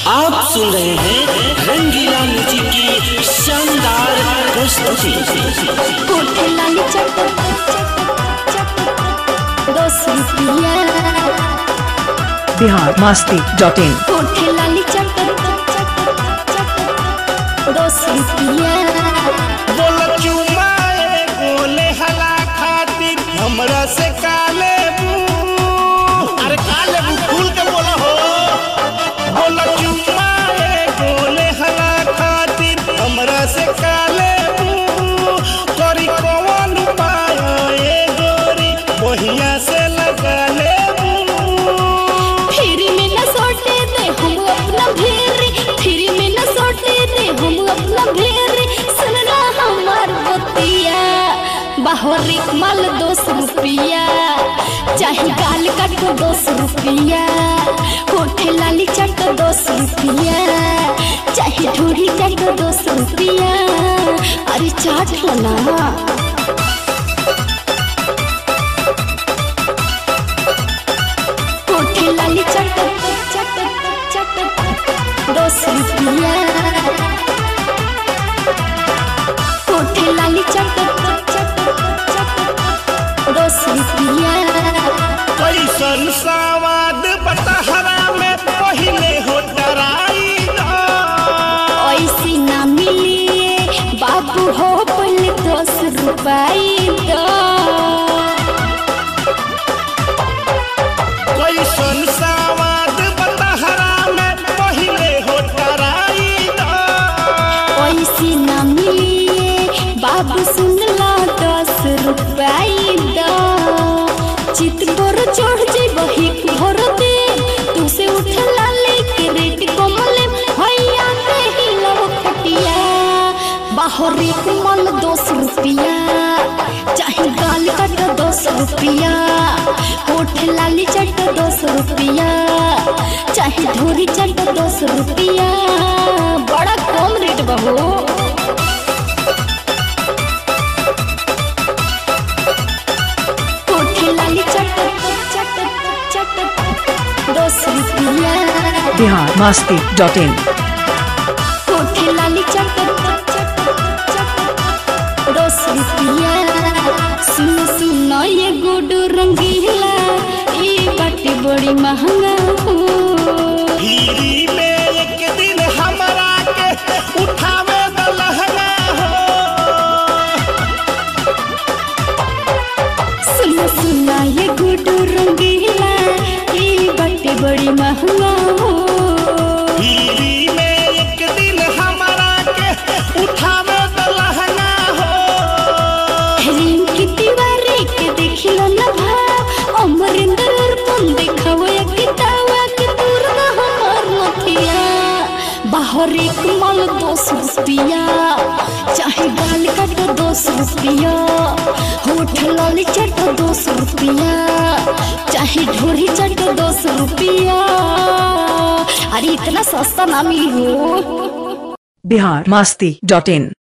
आप सुन रहे हैं रंगीला म्यूजिक की शानदार प्रस्तुति कोठे लाली चट दस रुपया बिहार मास्ती डॉट इन कोठे लाली चट दस रुपया बोल चुमाए बोले हला खातिर हमरा से काले अरे काले फूल के बोला हो बोल चुमाए बोले हला खातिर हमरा से काले करी कौन उपाय ए गोरी बहिया से लगा ले फिर में न सोटे दे हम अपना भेरी फिर में न सोटे दे हम अपना भेरी सुनना हमार बतिया बाहरी माल दस रुपया चाहे गाल काट दस रुपया होठे लाली चट दस रुपया चाहे ढूढ़ी चट दस रुपया अरे चाट लो ना कोठे लाली चट चट चट दस रुपया कोठे लाली चट चट चट दस रुपया कैसन सवाद बटहरा में पहिले हो डराई ऐसी ना मिलिए बाबू हो पहले दस रुपये दो कैसन सवाद बटहरा में पहिले हो डराई ऐसी ना मिलिए बाबू सुन ला दस रुपये दो चित पर चढ़ जे बही भर दे तू से उठ लाले के रेट कमले भैया के ही लो खटिया बाहर एक मल दस रुपया चाहे गाल कट दस रुपया होठ लाली चट दस रुपया चाहे धोरी चट दस रुपया बड़ा कम रेट बहू कोठी लाली चट चट चट दस रुपया बिहार मास्ती डॉट इन कोठी लाली चट चट चट दस रुपया सुन सुन ये गुड रंगीला ये बाटी बड़ी महंगा हो धीरी में एक दिन हमरा के उठावे द लहंगा हो सुन सुना ये गुड रंगीला ये बाटी बड़ी महंगा हो धीरी में एक दिन हमरा के उठावे द लहंगा हो रिंग की दीवारी के देखिलो न भाव अमरिंदर अर्पण देखाव या कितावा के दूर न हमार नथिया बाहर एक माल दस रुपया चाहे गाल काट दस रुपया होठ लाली चट दस रुपया चाहे ढोरी चट दस रुपया अरे इतना सस्ता ना मिली हो बिहार मास्ती डॉट इन